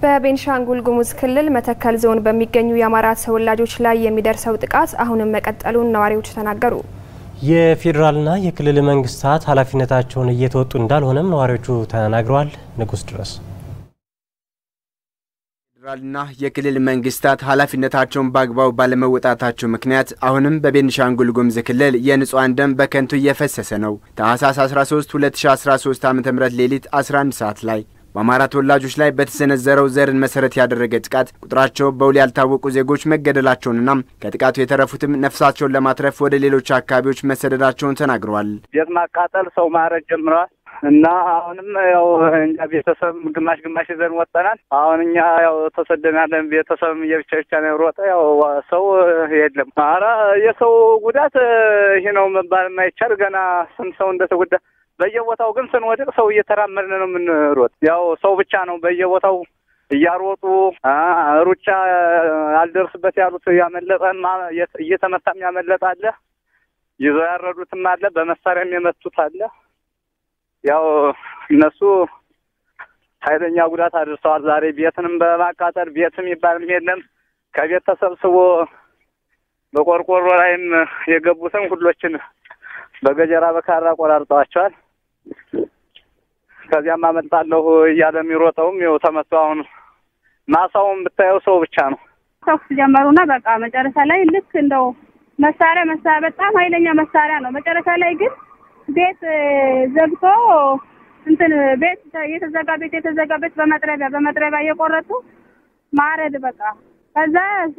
በቤንሻንጉል ጉሙዝ ክልል መተከል ዞን በሚገኙ የአማራ ተወላጆች ላይ የሚደርሰው ጥቃት አሁንም መቀጠሉን ነዋሪዎች ተናገሩ። የፌዴራልና የክልል መንግስታት ኃላፊነታቸውን እየተወጡ እንዳልሆነም ነዋሪዎቹ ተናግረዋል። ንጉስ ድረስ ፌዴራልና የክልል መንግስታት ኃላፊነታቸውን በአግባቡ ባለመወጣታቸው ምክንያት አሁንም በቤንሻንጉል ጉሙዝ ክልል የንጹሐን ደም በከንቱ እየፈሰሰ ነው። ታህሳስ 13 2013 ዓ ም ሌሊት 11 ሰዓት ላይ በአማራ ተወላጆች ላይ በተሰነዘረው ዘርን መሰረት ያደረገ ጥቃት ቁጥራቸው በውል ያልታወቁ ዜጎች መገደላቸውንና ከጥቃቱ የተረፉትም ነፍሳቸውን ለማትረፍ ወደ ሌሎች አካባቢዎች መሰደዳቸውን ተናግረዋል። ቤት ማቃጠል፣ ሰው ማረድ ጀምረዋል እና አሁንም ያው እኛ ቤተሰብ ግማሽ ግማሽ ይዘን ወጠናል። አሁን እኛ ያው ተሰደናለን። ቤተሰብ የብቻ ብቻ ነው የሮጠ። ያው ሰው የለም። ኧረ የሰው ጉዳት ይሄ ነው መባል የማይቻል ገና ስንት ሰው እንደተጎዳ በየቦታው ግን ስንወድቅ ሰው እየተራመድን ነው የምንሮጥ። ያው ሰው ብቻ ነው በየቦታው እያሮጡ ሩጫ አልደርስበት ያሉት ያመለጠን እየተመታም ያመለጠ አለ፣ ይዘው ያረዱትም አለ፣ በመሳሪያም የመቱት አለ። ያው እነሱ ኃይለኛ ጉዳት አድርሰዋል። ዛሬ ቤትንም በማቃጠል ቤትም ይባልም የለም ከቤት ተሰብስቦ በቆርቆሮ ላይም የገቡትን ሁሎችን በገጀራ በካራ ቆራርጠዋቸዋል። ከዚያም አመልጣለሁ እያለ የሚሮጠውም ይኸው ተመቶ አሁን ማሳውን ብታየው ሰው ብቻ ነው። ተኩስ ጀመሩና በቃ መጨረሻ ላይ ልክ እንደው መሳሪያ መሳሪያ በጣም ኃይለኛ መሳሪያ ነው። መጨረሻ ላይ ግን ቤት ዘግቶ እንትን ቤት የተዘጋ ቤት የተዘጋ ቤት በመጥረቢያ በመጥረቢያ እየቆረጡ ማረድ በቃ ከዛ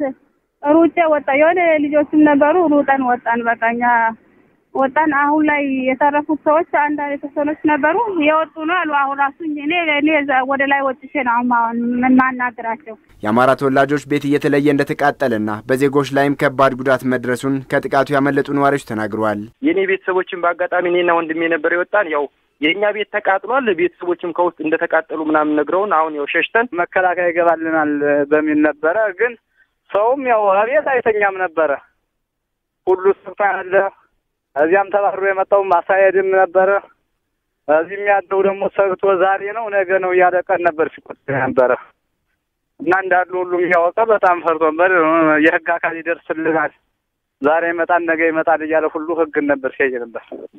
ሩጬ ወጣ የሆነ ልጆችም ነበሩ ሩጠን ወጣን። በቃ እኛ ወጣን። አሁን ላይ የተረፉት ሰዎች አንዳንድ የተወሰኖች ነበሩ የወጡ ነው አሉ። አሁን ራሱ እኔ እኔ ወደ ላይ ወጥቼ ነው አሁን የምናናግራቸው። የአማራ ተወላጆች ቤት እየተለየ እንደተቃጠለና በዜጎች ላይም ከባድ ጉዳት መድረሱን ከጥቃቱ ያመለጡ ነዋሪዎች ተናግረዋል። የእኔ ቤተሰቦችን በአጋጣሚ እኔና ወንድሜ ነበር የወጣን ያው የእኛ ቤት ተቃጥሏል። ቤተሰቦችም ከውስጥ እንደተቃጠሉ ምናምን ነግረውን አሁን ያው ሸሽተን መከላከያ ይገባልናል በሚል ነበረ። ግን ሰውም ያው ቤት አይተኛም ነበረ። ሁሉ ስፍታ ያለ እዚያም ተባሮ የመጣው ማሳየድም ነበረ። እዚህም ያለው ደግሞ ሰግቶ ዛሬ ነው ነገ ነው እያለ ቀን ነበር ሲቆጥ ነበረ እና እንዳሉ ሁሉም እያወቀ በጣም ፈርቶበት የህግ አካል ይደርስልናል ዛሬ ይመጣል ነገ ይመጣል እያለ ሁሉ ህግን ነበር ሲያይ ነበር።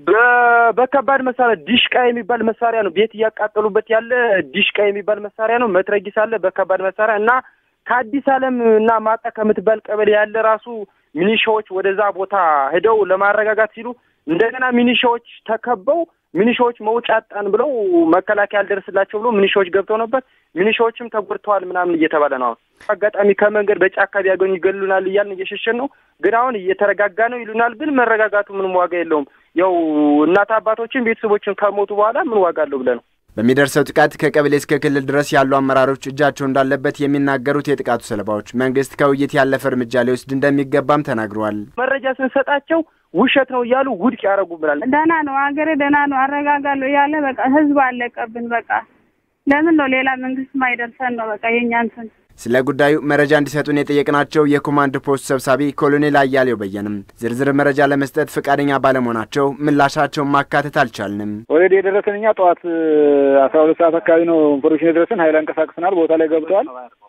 በከባድ መሳሪያ ዲሽቃ የሚባል መሳሪያ ነው ቤት እያቃጠሉበት ያለ ዲሽቃ የሚባል መሳሪያ ነው። መትረጊስ አለ በከባድ መሳሪያ እና ከአዲስ ዓለም እና ማጣ ከምትባል ቀበሌ ያለ ራሱ ሚኒሻዎች ወደዛ ቦታ ሄደው ለማረጋጋት ሲሉ እንደገና ሚኒሻዎች ተከበው ሚኒሻዎች መውጫ አጣን ብለው መከላከያ አልደርስላቸው ብሎ ሚኒሻዎች ገብተው ነበር። ሚኒሻዎችም ተጎድተዋል ምናምን እየተባለ ነው። አሁን አጋጣሚ ከመንገድ በጫካ ቢያገኙ ይገሉናል እያልን እየሸሸን ነው። ግን አሁን እየተረጋጋ ነው ይሉናል። ግን መረጋጋቱ ምንም ዋጋ የለውም። ያው እናት አባቶችን ቤተሰቦችን ከሞቱ በኋላ ምን ዋጋ አለው ብለህ ነው በሚደርሰው ጥቃት ከቀበሌ እስከ ክልል ድረስ ያሉ አመራሮች እጃቸው እንዳለበት የሚናገሩት የጥቃቱ ሰለባዎች መንግስት ከውይይት ያለፈ እርምጃ ሊወስድ እንደሚገባም ተናግረዋል። መረጃ ስንሰጣቸው ውሸት ነው እያሉ ውድቅ ያደረጉብናል። ደህና ነው አገሬ ደህና ነው አረጋጋለሁ እያለ በቃ ህዝብ አለቀብን። በቃ ለምን ነው ሌላ መንግስት ማይደርሰን ነው በቃ የእኛ እንትን ስለ ጉዳዩ መረጃ እንዲሰጡን የጠየቅናቸው የኮማንድ ፖስት ሰብሳቢ ኮሎኔል አያሌው በየንም ዝርዝር መረጃ ለመስጠት ፈቃደኛ ባለመሆናቸው ምላሻቸውን ማካተት አልቻልንም። ኦልሬዲ የደረሰን እኛ ጠዋት አስራ ሁለት ሰዓት አካባቢ ነው ኢንፎርሜሽን የደረሰን። ሀይል አንቀሳቅሰናል፣ ቦታ ላይ ገብተዋል።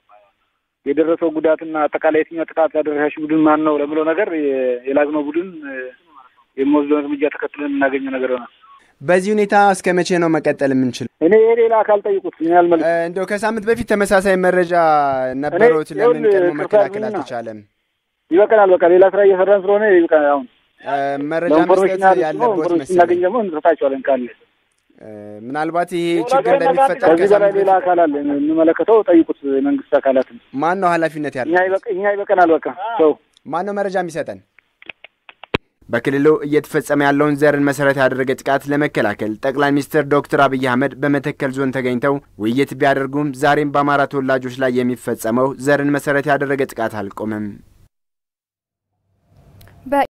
የደረሰው ጉዳትና አጠቃላይ የትኛው ጥቃት ያደረሻሽ ቡድን ማን ነው ለምለው ነገር የላግነው ቡድን የሚወስደውን እርምጃ ተከትለን የምናገኘው ነገር ይሆናል። በዚህ ሁኔታ እስከ መቼ ነው መቀጠል የምንችል? እኔ የሌላ አካል ጠይቁት ያልመለ እንደው ከሳምንት በፊት ተመሳሳይ መረጃ ነበሩት። ለምን ቀድሞ መከላከል አልተቻለም? ይበቀናል። በቃ ሌላ ስራ እየሰራን ስለሆነ ይበቃል። አሁን መረጃ መስጠት ያለበት ስናገኝ ደግሞ እንሰጣቸዋለን ካለ ምናልባት ይሄ ችግር እንደሚፈጠር ከዚህ በላይ ሌላ አካል አለ የሚመለከተው ጠይቁት። የመንግስት አካላትን ማን ነው ኃላፊነት ያለው? እኛ ይበቀናል። በቃ ሰው ማን ነው መረጃ የሚሰጠን? በክልሉ እየተፈጸመ ያለውን ዘርን መሰረት ያደረገ ጥቃት ለመከላከል ጠቅላይ ሚኒስትር ዶክተር አብይ አህመድ በመተከል ዞን ተገኝተው ውይይት ቢያደርጉም ዛሬም በአማራ ተወላጆች ላይ የሚፈጸመው ዘርን መሰረት ያደረገ ጥቃት አልቆመም።